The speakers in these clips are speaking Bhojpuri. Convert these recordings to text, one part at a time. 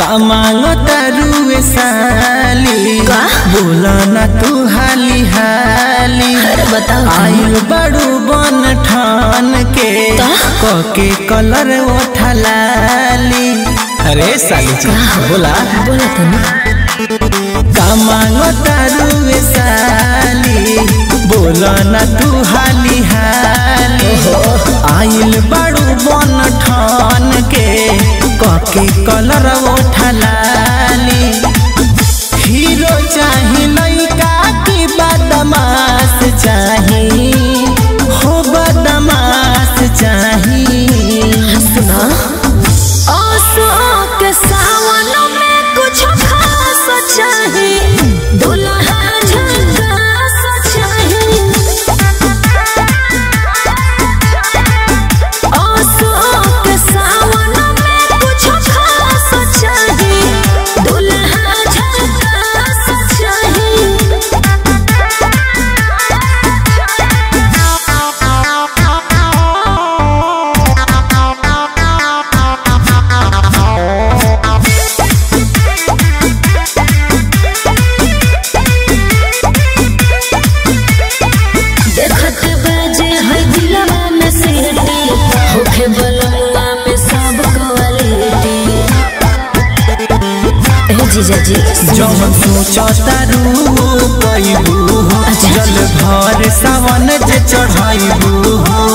का मांगो तारुए साली का? बोला ना तू हाली हाली अरे बताओ आइल बड़ू बन ठान के का? कके कलर ओठलाली अरे साली जी बोला बोला तो ना का मांगो तारुए साली बोला ना तू हाली हाली आइल बड़ू बन ठान के कके कलर ओठलाली हीरो चाही लइका की बदमाश चाही हो बदमाश चाही सुना आसो के सावन में कुछ खास चाही दुल्हा झकास चाही आसो के सावन में कुछ खास चाही दुल्हा झकास देखत बाजे है दिलवा में सीटी होखे बलवा में सब क्वालिटी ए जीजा जी जौन सोचतारू कैबू अच्छा। जल भर सावन जे चढ़ाइबू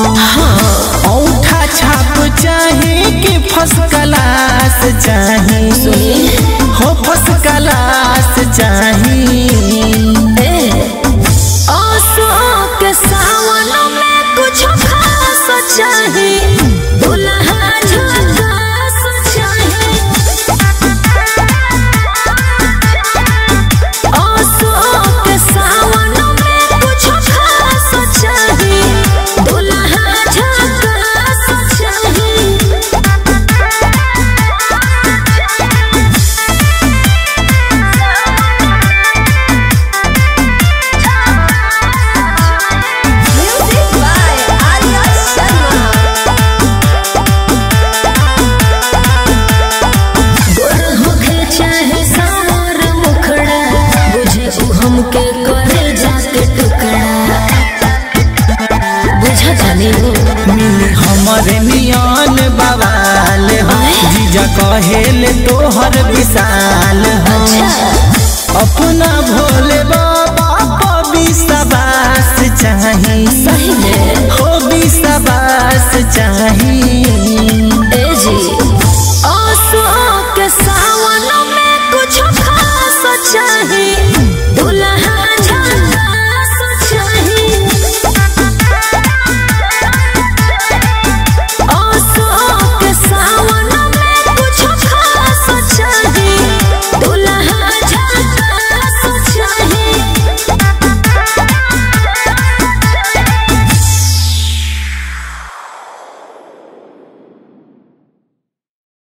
औठा छाप चाहे कि फर्स्ट क्लास चाही सुनिए हो फर्स्ट क्लास चाही ए आसो के सावन में कुछ खास चाही दुल्हा झकास चाही आसो के सावन में कुछ खास चाही दुल्हा झकास चाही Music by Arya Sharma. गोर होखे चाहे सावर मुखड़ा बुझे उ हमके करे जाके टुकड़ा बुझा जाने वो मिली हमरे नियन बवाल हो आय। जीजा कहेले तोहर विशाल हो अच्छा अपना भोले बा